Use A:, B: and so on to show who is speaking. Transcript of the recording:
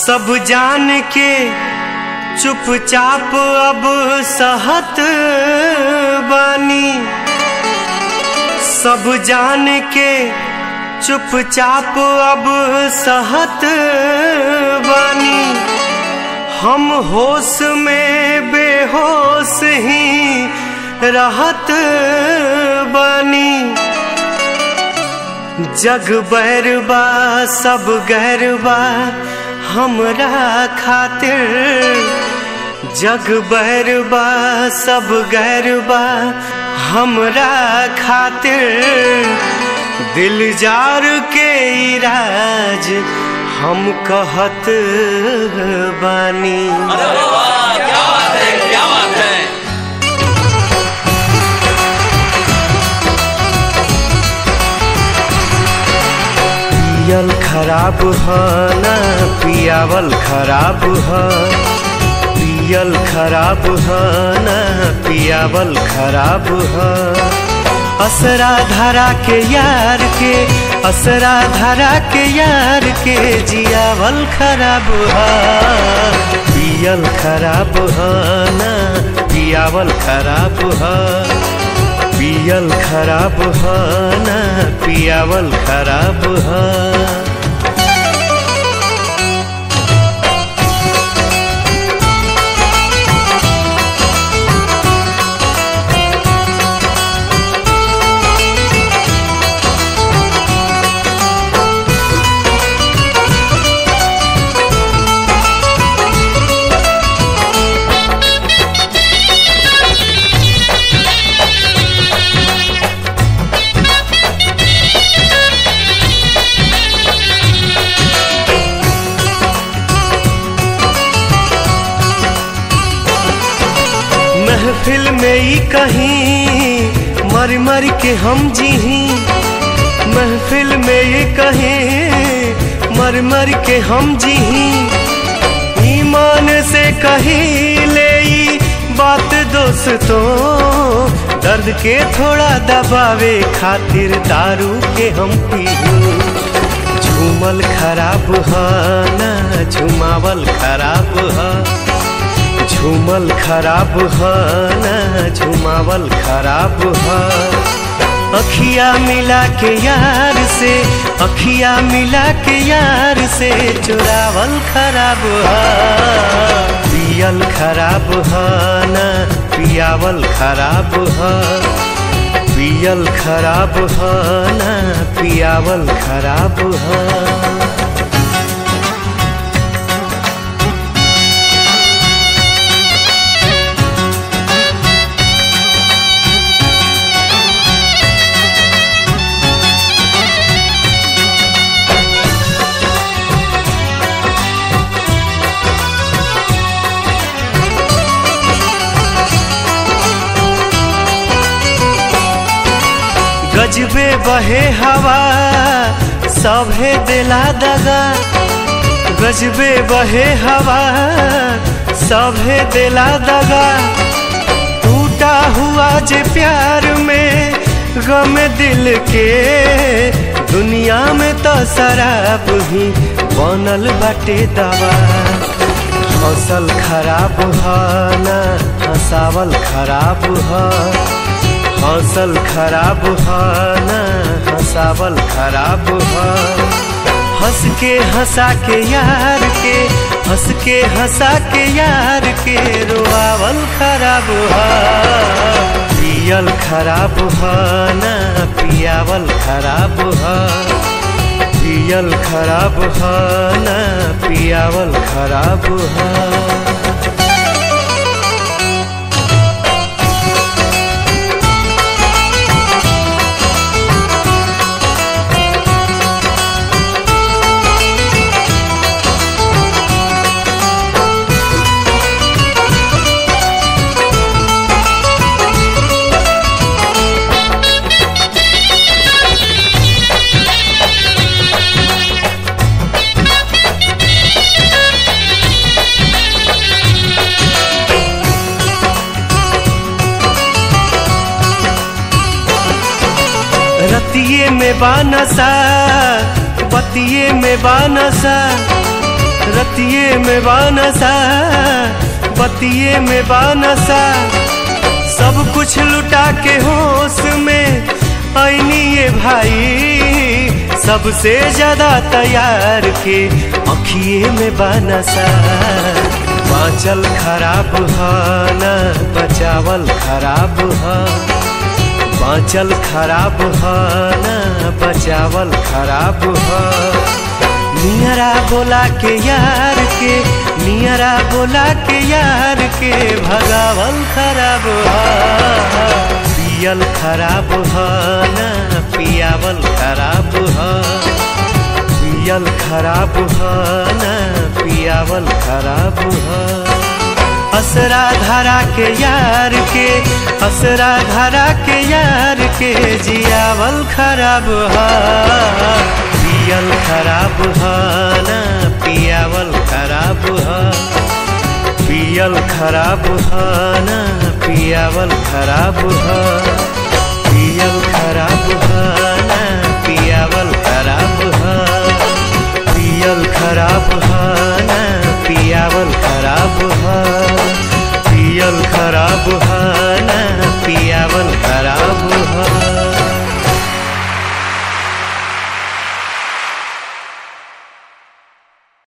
A: सब जान के चुपचाप अब सहत बानी सब जान के चुपचाप अब सहत बानी हम होश में बेहोश ही रहत बानी जग बैरबा सब गैरबा हमरा खातिर जग बैरबा सब गैरबा हमरा खातिर दिल जार के इराज हम कहत बानी
B: अरे वाह क्या बात है क्या बात है
A: पियल खराब ह ना पियावल खराब ह पियल खराब ह ना पियावल खराब ह असरा धरा के यार के असरा धरा के यार के जियावल खराब ह पियल खराब ह ना पियावल खराब ह पियल खराब ह ना पियावल खराब ह महफिल में ही कहीं मर मर के हम जीही महफिल में ही कहीं मर मर के हम जीही ईमान से कहीं ले ई बात दोस्तों दर्द के थोड़ा दबावे खातिर दारू के हम पीही झूमल खराब ह ना झुमावल खराब ह झूमल खराब ह ना झुमावल खराब ह अखिया मिला के यार से अखिया मिला के यार से चुरावल खराब ह पियल खराब ह ना पियावल खराब ह पियल खराब ह ना पियावल खराब ह गजबे बहे हवा सभे दिला दगा गजबे बहे हवा सभे दिला दगा टूटा हुआ जे प्यार में गम दिल के दुनिया में तो शराब ही बनल बाटे दवा हौसल खराब ह ना हंसावल खराब ह हौसल खराब ह ना हंसावल खराब ह हंस के हंसा के यार के हंस के हंसा के यार के रोआवल खराब ह पियल खराब ह ना पियावल खराब ह पियल खराब ह ना पियावल खराब ह रतिये में बानसा बतिये में बानसा रतिये में बानसा बतिये में बानसा सब कुछ लुटा के होश में ऐनी ये भाई सबसे ज्यादा तैयार के अखिए में बानसा बाँचल खराब ह न बचावल खराब ह बाँचल खराब ह न बचावल खराब ह नियरा बोला के यार के नियरा बोला के यार के भगावल खराब ह पियल खराब ह न पियावल खराब ह पियल खराब ह न पियावल खराब ह असरा धरा के यार के असरा धरा के यार के जियावल खराब ह पियल खराब ह न पियावल खराब ह पियल खराब ह न पियावल खराब ह पियल खराब ह न पियावल खराब ह पियल खराब ह न पियावल खराब ह पियल खराब ह